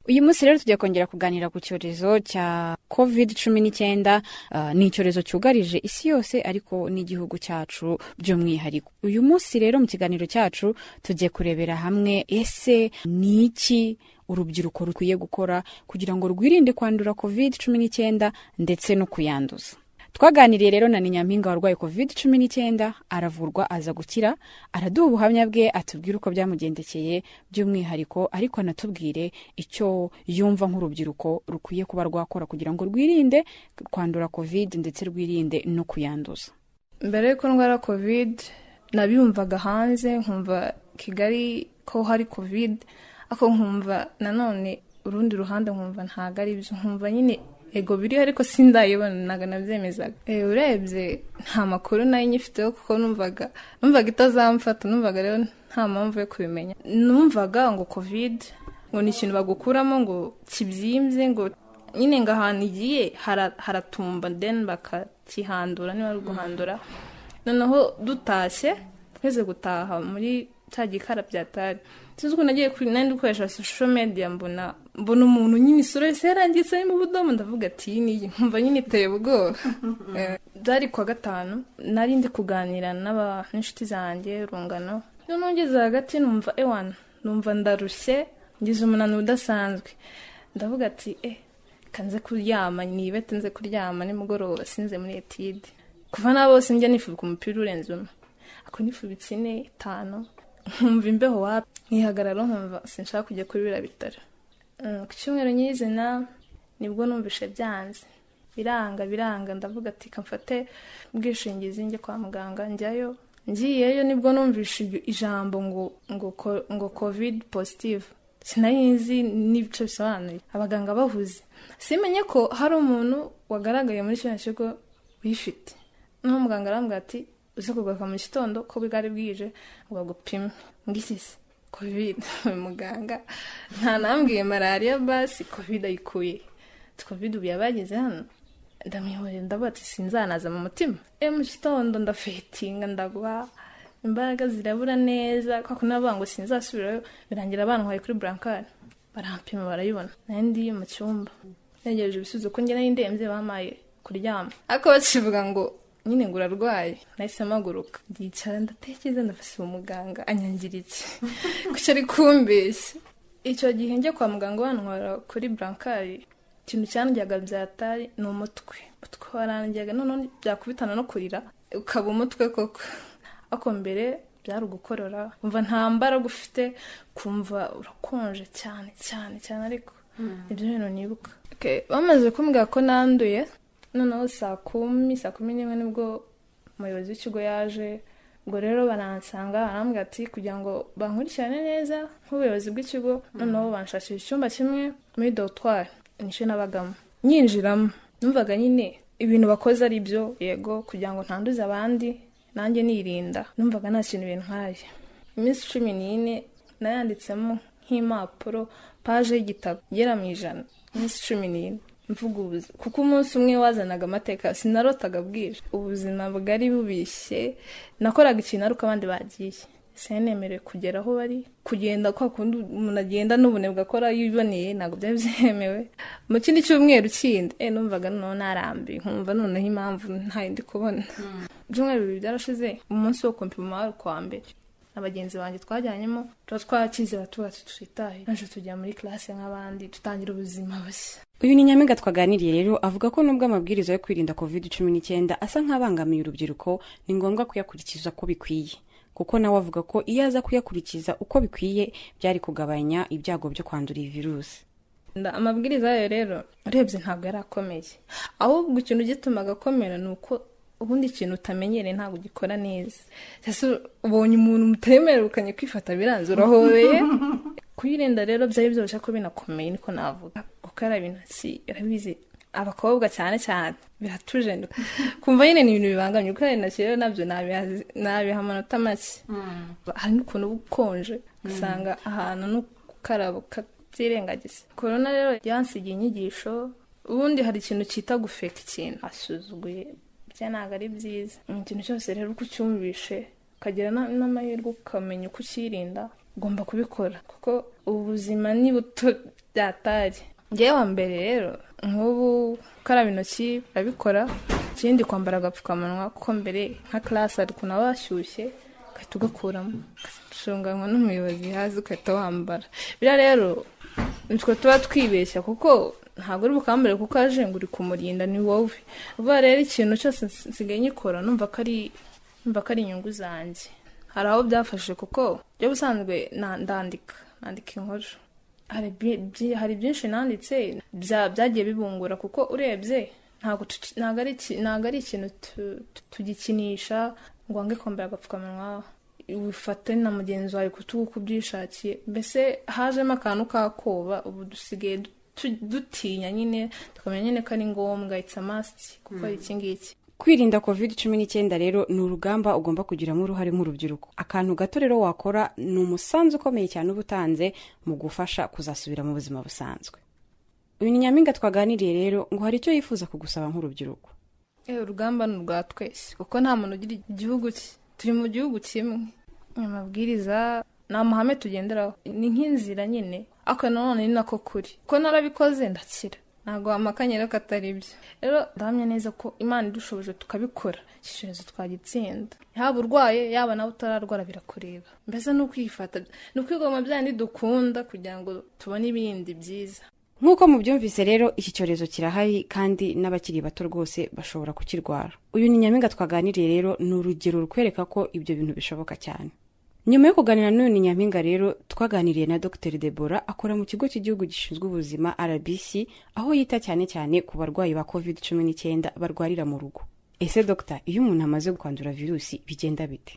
uyu munsi rero tugiye kongera kuganira ku cyorezo cya covid cumi n'icyenda ah, ni icyorezo cyugarije isi yose ariko n'igihugu cyacu by'umwihariko uyu munsi rero mu kiganiro cyacu tugiye kurebera hamwe ese ni iki urubyiruko rukwiye gukora kugira ngo rwirinde kwandura covid cumi n'icyenda ndetse no kuyanduza twaganiriye rero na ninyampinga warwaye covid cumi n'icyenda aravurwa aza gukira araduha ubuhamya bwe atubwire uko byamugendekeye by'umwihariko ariko anatubwire icyo yumva nk'urubyiruko rukwiye kuba rwakora kugira ngo rwirinde kwandura covid ndetse rwirinde no kuyanduza mbere y'uko ndwara covid nabiyumvaga hanze nkumva kigali ko hari covid ariko nkumva nanone urundi ruhande nkumva ntabwo ari byo nkumva nyine ego biriho ariko sindayibona ntabwo nabyemezaga Eh, urebye nta makuru nayo nyifiteho kuko numvaga numvaga itazamfata numvaga rero nta mpamvu yo kubimenya numvaga ngo covid ngo ni ikintu bagukuramo ngo kibyimbye ngo nyine ngo ahantu igiye hara- haratumba deni bakakihandura niba ari guhandura noneho dutashye twese gutaha muri cya gikara byatari sinzi ukuntu nagiye kuri nandi gukoresha sosho mediya mbona mbona umuntu nyine isura yose yarangitse mu budomo ndavuga ati iyi niyi nkumva nyine iteye ubwoba Eh, byari kuwa gatanu nari ndi kuganira n'aba- n'inshuti zanjye rungano noneho ngeze hagati numva ewana numva ndarushye ngize umunaniro udasanzwe ndavuga ati eh kanze kuryama nibete nze kuryama nimugoroba sinze muri etide kuva na bose njya nifubika umupira urenze umwe ako nifubitse ine itanu nkumva imbeho wapi nkihagarara nkumva sinshaka kujya kuri biriya bitaro Mm, ku cyumweru nyirizina nibwo numvishe byanze biranga biranga ndavuga ati kamfate ubwishingizi njye kwa muganga njyayo ngiyeyo nibwo numvishe iryo ijambo ngo ngo ko- ngo covid positive sinari nzi n'ibyo bisobanuye abaganga bahuze simenye ko hari umuntu wagaragaye muri kino kigo uyifite noneho muganga arambwira ati uze kugaruka mu gitondo ko bwari bwije ngo bagupime ngiki se covid uyu muganga nta nambwiye malariya basi covid ayikuye Ati, covid ubu yabagize hano ndamwihorera ndavuga ati sinzanaza mu mutima e mu gitondo ndafetinga ndagwa imbaraga zirabura neza kwa kuntu navuga ngo sinzasubirayo birangira bantwaye kuri burankari barampima barayibona nari ndi mu cyumba ntegereje ibisubizo ko njye nari ndembye bamaye kuryama ariko bakivuga ngo nyine ngo urarwaye nahise mpaguruka ndicara ndatekereza ndafashe uwo muganga anyangira iki kuki ari kumbeshya icyo gihe njye kwa muganga bantwara kuri burankari ikintu cyandyaga byatari ni umutwe umutwe warandyaga noneho byakubitana no kurira ukaba umutwe koko ako mbere byari ugukorora umva nta mbaraga ufite kumva urakonje cyane cyane cyane ariko ibyo bintu nibuka Okay, bamaze kumbwira ko nanduye noneho saa kumi saa kumi n'imwe nibwo umuyobozi w'ikigo yaje ubwo rero baransanga barambwira ati kugira ngo bankurikirane neza nk'ubuyobozi bw'ikigo noneho banshakira icyumba kimwe muri dorutwari nicyo nabagamo nyinjiramo numvaga nyine ibintu bakoze ari byo yego kugira ngo ntanduze abandi nanjye nirinda numvaga nta kintu bintwaye iminsi cumi n'ine nayanditsemo nk'impapuro paje y'igitabo igera mu ijana iminsi cumi n'ine mvuga ubuzima kuko umunsi umwe wazanaga amateka sinarotaga bwije ubuzima bwari bubishye nakoraga ikintu ariko abandi bagiye sinemerewe kugera aho bari kugenda kwa kundi umuntu agenda n'ubunebwe akora yiboneye ntabwo byari byemewe mu kindi cyumweru kindi eh numvaga noneho narambi nkumva noneho impamvu ntayindi kubona ibyumweru bibiri byarashize umunsi wo kumpima wari kuwa mbere na bagenzi banjye twajyanyemo tuba twakize batuba tutitaye naje tujya muri classe nk'abandi dutangira ubuzima bushya uyu ni nyampinga twaganiriye rero avuga ko nubwo amabwiriza yo kwirinda covid cumi n'icyenda asa nk'abangamiye urubyiruko ni ngombwa kuyakurikiza uko bikwiye kuko nawe avuga ko iyo aza kuyakurikiza uko bikwiye byari kugabanya ibyago byo kwandura iyi virusi Nda- amabwiriza yayo rero urebye ntabwo yari akomeye ahubwo ikintu gitumaga akomera ni uko ubundi ikintu utamenyereye ntabwo ugikora neza ese ubonye umuntu mutemerukanye kwifata biranze urahobeye kuyirinda rero byari byoroshye ko binakomeye niko navuga gukaraba intoki urabizi abakobwa cyane cyane biratuje kumva nyine ni ibintu bibangamye gukaraba intoki rero nabyo nabiha- nabiha amanota make hari n'ukuntu uba ukonje ugasanga ahantu no gukaraba ukabyirengagiza korona rero yansigiye inyigisho ubundi hari ikintu cyita gufeka ikintu asuzuguye bya ntabwo ari byiza ikintu cyose rero uko ucyumvishe ukagira na- n'amahirwe ukamenya uko ukirinda ugomba kubikora kuko ubu buzima ni buto byatari ngewe wa mbere rero nk'ubu gukaraba intoki urabikora ikindi kwambara agapfukamunwa kuko mbere nka class hari ukuntu aba washyushye ugahita ugakuramo ushunganwa n'umuyobozi hazi ugahita wambara biriya rero nitwe tuba twibeshya kuko ntabwo uri bukambare kuko aje ngo uri kumurinda ni wowe vuba rero ikintu cyose nsigaye nyikora numva ko ari numva ko ari inyungu zanjye hari aho byafashe kuko byo busanzwe na- ndandika nandika inkuru hari byi- byi- hari byinshi nanditse bya- byagiye bibungura kuko urebye ntabwo tuki- ntabwo ari iki- ntabwo ari ikintu tu- tu- tugikinisha ngo wange kwambara agapfukamunwa wifate na mugenzi wawe kutugu uko ubyishakiye mbese hajemo akantu k'akoba ubu dusigaye du- tu- dutinya nyine tukamenya nyine ko ari ngombwa it's a must kuko ari iki ngiki kwirinda covid cumi n'icyenda rero ni urugamba ugomba kugiramo uruhare nk'urubyiruko akantu gato rero wakora ni umusanzu ukomeye cyane uba utanze mu gufasha kuzasubira mu buzima busanzwe uyu ni nyampinga twaganiriye rero ngo hari icyo yifuza kugusaba nk'urubyiruko Eh, urugamba ni urwa twese kuko nta muntu ugira igihugu cye turi mu gihugu kimwe aya mabwiriza ni amahame tugenderaho ni nk'inzira nyine ariko nanone ni nako kuri kuko narabikoze ndakira ntabwo wamakanye rero ko atari byo rero ndahamya neza ko imana idushoboje tukabikora iki cyorezo twagitsinda yaba urwaye yaba nawe utararwara birakureba mbese ni ukwifata ni ukwigoma byandi dukunda kugira ngo tubone ibindi byiza nk'uko mubyumvise rero iki cyorezo kirahari kandi n'abakiri bato rwose bashobora kukirwara uyu ni nyampinga twaganiriye rero ni urugero rukwereka ko ibyo bintu bishoboka cyane nyuma yo kuganira n'uyu ni nyampinga rero twaganiriye na dr debora akora mu kigo cy'igihugu gishinzwe ubuzima rbc aho yita cyane cyane ku barwayi ba covid cumi n'icyenda barwarira mu rugo ese dr iyo umuntu amaze kwandura virusi bigenda bite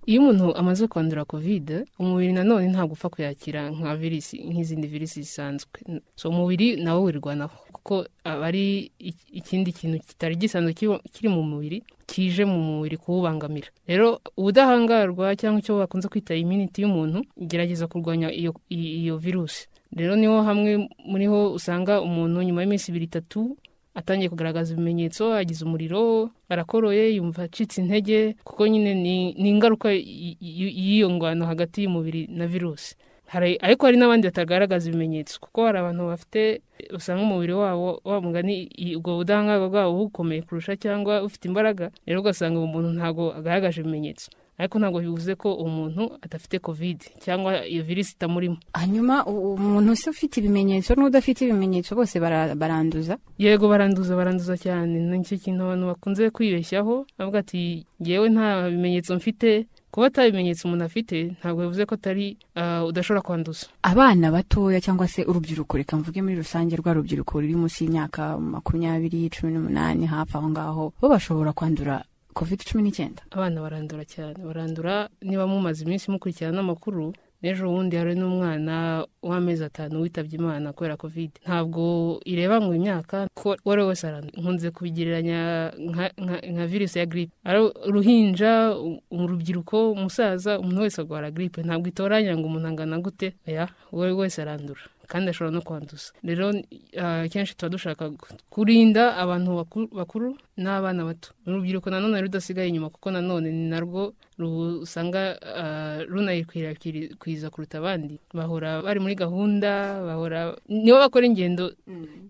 iyo umuntu amaze kwandura kovide umubiri nanone ntabwo upfa kuyakira nka virisi nk'izindi virisi zisanzwe so umubiri nawo wirwanaho kuko aba ari ik- ikindi kintu kitari gisanzwe kiba- kiri mu mubiri kije mu mubiri kuwubangamira rero ubudahangarwa cyangwa icyo bakunze kwita iminiti y'umuntu igerageza kurwanya iyo, i- iyo virusi rero niho hamwe muri ho usanga umuntu nyuma y'iminsi ibiri itatu atangiye kugaragaza ibimenyetso agize umuriro arakoroye yumva acitse intege kuko nyine ni ni ingaruka y- y- y'iyo ngwano hagati y'umubiri na virusi hari ariko hari n'abandi batagaragaza ibimenyetso kuko hari abantu bafite usanga umubiri wabo wa mugani i- ubwo budahangarwa bwabo bukomeye kurusha cyangwa ufite imbaraga rero ugasanga uwo muntu ntabwo agaragaje ibimenyetso ariko ntabwo bivuze ko umuntu adafite kovide cyangwa iyo virisi itamurimo hanyuma umuntu se ufite ibimenyetso n'udafite ibimenyetso bose baranduza yego baranduza baranduza cyane nicyo kintu abantu bakunze kwibeshyaho bavuga ati ngewe nta bimenyetso mfite kuba ata bimenyetso umuntu afite ntabwo bivuze ko atari ah, udashobora kwanduza abana batoya cyangwa se urubyiruko reka mvuge muri rusange rwa rubyiruko ruri munsi y'imyaka makumyabiri cumi n'umunani hafi aho ngaho bo bashobora kwandura covid cumi n'icyenda abana barandura cyane barandura niba mumaze iminsi mukurikirana amakuru n'ejo bundi hari n'umwana w'amezi atanu witabye imana kubera covid ntabwo ireba ngo imyaka ko uwo ari we wese arandura nkunze kubigereranya nka- nka- nka virusi ya giripe ari uruhinja u- urubyiruko umusaza umuntu wese arwara giripe ntabwo itoranya ngo umuntu angana gute oya uwo ari we wese arandura kandi ashobora no kwanduza rero ah, kenshi tuba dushaka kurinda abantu baku- bakuru n'abana bato urubyiruko nanone rudasigaye inyuma kuko nanone ni narwo rusanga ah, runayikwirakwiza kuruta abandi bahora bari muri gahunda bahora nibo bakora ingendo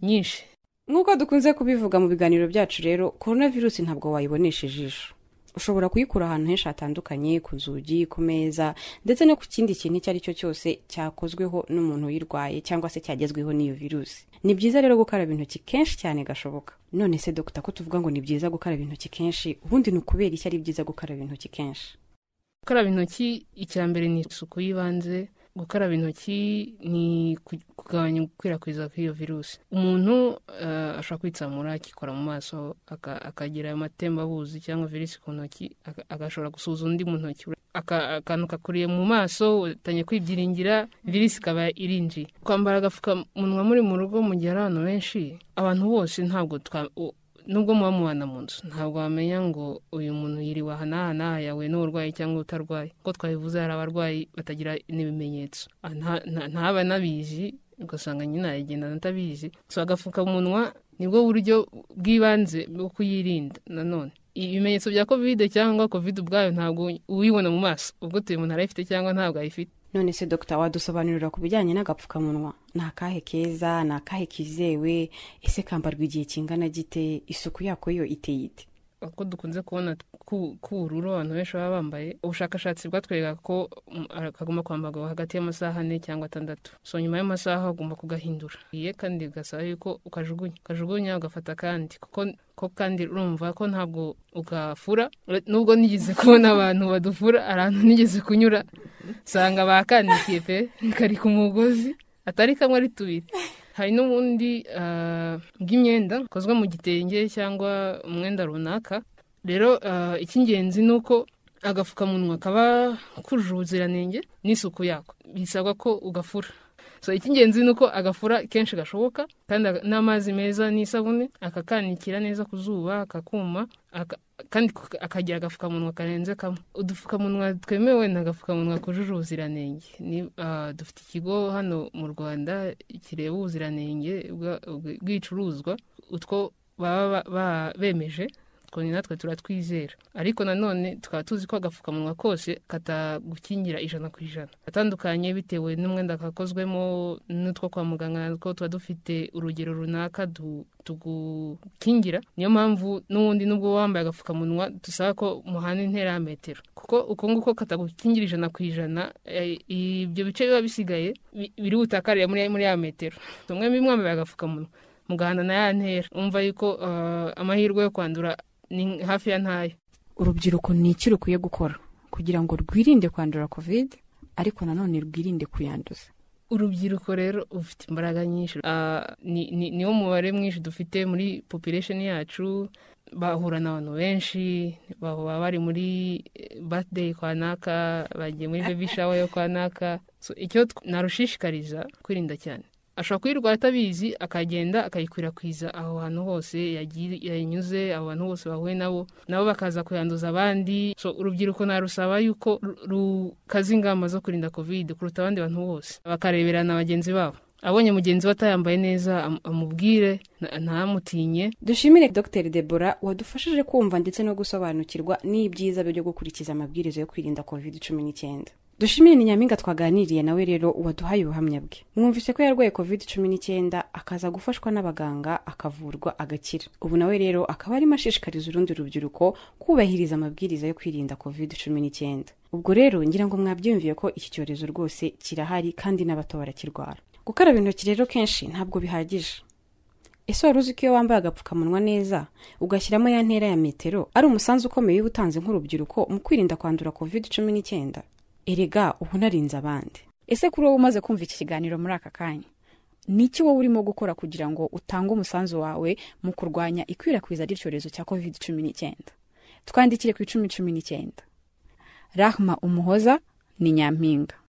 nyinshi nk'uko dukunze kubivuga mu biganiro byacu rero korona virusi ntabwo wayibonesha ijisho ushobora kuyikura ahantu henshi hatandukanye ku nzugi ku meza ndetse no ku kindi kintu icyo ari cyo cyose cyakozweho n'umuntu uyirwaye cyangwa se cyagezweho n'iyo virusi ni byiza rero gukaraba intoki kenshi cyane gashoboka none se dogita ko tuvuga ngo ni byiza gukaraba intoki kenshi ubundi ni ukubera iki ari byiza gukaraba intoki kenshi gukaraba intoki icya mbere ni isuku y'ibanze gukaraba intoki ni ku- kugabanya gukwirakwiza kw'iyo virusi umuntu eh, ashobora kwitsamura akikora mu maso aka- akagira ayo matembabuzi cyangwa virusi ku ntoki aka- agashobora gusuhuza undi mu ntoki Aka- akantu kakuriye mu maso utangiye kwibyiringira virusi ikaba irinjiye kwambara agapfukamunwa muri mu rugo mu gihe ari abantu benshi abantu bose ntabwo twa- u- nubwo muba mubana mu nzu ntabwo wamenya ngo uyu muntu yiriwe aha n'aha n'aha yahuye n'uburwayi cyangwa utarwaye uko twabivuze hari abarwayi batagira n'ibimenyetso Ah, nta- nta- ntaba nabizi ugasanga nyine aragendana atabizi so agapfukamunwa nibwo buryo bw'ibanze bwo kuyirinda nanone ibimenyetso bya kovide cyangwa kovide ubwayo ntabwo uyibona mu maso ubwo umuntu arayifite cyangwa ntabwo ayifite none se dogita wadusobanurira ku bijyanye n'agapfukamunwa ni akahe keza ni akahe kizewe ese kambarwa igihe kingana gite isuku yako yo iteye ite uko dukunze kubona ku- k'ubururu abantu benshi baba bambaye ubushakashatsi bwatwereka ko mm, kagomba kwambarwa hagati y'amasaha ane cyangwa atandatu so nyuma y'amasaha ugomba kugahindura iye kandi gasaba yuko ukajugunya ukajugunya ugafata kandi kuko ko kandi urumva ko ntabwo ugafura nubwo nigeze kubona abantu badufura ahantu nigeze kunyura usanga bakandikiye pe kari ku mugozi atari kamwe ari tubiri hari n'ubundi ah, bw'imyenda bukozwe mu gitenge cyangwa umwenda runaka rero ah, icy'ingenzi ni uko agapfukamunwa kaba kujuje ubuziranenge n'isuku yako bisabwa ko ugafura so icy'ingenzi ni uko agafura kenshi gashoboka kandi aga- n'amazi meza n'isabune akakanikira neza ku zuba akakuma aka- kandi ku- akagira agapfukamunwa karenze kamwe udupfukamunwa twemewe ni agapfukamunwa kujuje ubuziranenge Ni- ah, dufite ikigo hano mu rwanda kireba ubuziranenge bwa- bw- bw'ibicuruzwa utwo baba ba- ba- bemeje two ni natwe turatwizera ariko nanone tukaba tuzi ko agapfukamunwa kose katagukingira ijana ku ijana atandukanye bitewe n'umwenda kakozwemo n'utwo kwa muganga natwo tuba dufite urugero runaka du- tugukingira niyo mpamvu n'ubundi n'ubwo wambaye agapfukamunwa dusaba ko muhana intera ya metero kuko uko nguko katagukingira ijana ku ijana eh, ibyo bice biba bisigaye bi- biri butakariye muri muri ya metero tumwe mwambaye agapfukamunwa mugahana na ya ntera umva yuko eh, amahirwe yo kwandura ni hafi ya ntayo urubyiruko ni iki rukwiye gukora kugira ngo rwirinde kwandura kovide ariko nanone rwirinde kuyanduza urubyiruko rero rufite imbaraga nyinshi Ah, ni- ni- niwo mubare mwinshi dufite muri population yacu bahura n'abantu benshi baba baba bari muri eh, birthday kwa naka bagiye muri baby shower yo kwa naka so, icyo tw- narushishikariza kwirinda cyane ashobora kuyirwara atabizi akagenda akayikwirakwiza aho hantu hose yagiye- yayinyuze abo bantu bose bahuye nabo nabo bakaza kuyanduza abandi so urubyiruko narusaba yuko ru- rukaza ingamba zo kurinda covid kuruta abandi bantu bose bakareberana bagenzi babo abonye mugenzi we atayambaye neza am- amubwire na- ntamutinye dushimire dr debora wadufashije kumva ndetse no gusobanukirwa n'ibyiza byo gukurikiza amabwiriza yo kwirinda covid cumi n'icyenda dushimire ni nyampinga twaganiriye nawe rero waduhaye ubuhamya bwe mwumvise ko yarwaye covid cumi n'icyenda akaza gufashwa n'abaganga akavurwa agakira ubu nawe rero akaba arimo ashishikariza urundi rubyiruko kubahiriza amabwiriza yo kwirinda covid cumi n'icyenda ubwo rero ngira ngo mwabyumviye ko iki cyorezo rwose kirahari kandi n'abato barakirwara gukaraba intoki rero kenshi ntabwo bihagije ese wari uzi ko iyo wambaye agapfukamunwa neza ugashyiramo ya ntera ya metero ari umusanzu ukomeye uba utanze nk'urubyiruko mu kwirinda kwandura covid cumi n'icyenda erega ubu narinze abandi ese kuri wowe umaze kumva iki kiganiro muri aka kanya ni iki wowe urimo gukora kugira ngo utange umusanzu wawe mu kurwanya ikwirakwiza ry'icyorezo cya covid cumi n'icyenda twandikire ku icumi cumi n'icyenda rahma umuhoza ni nyampinga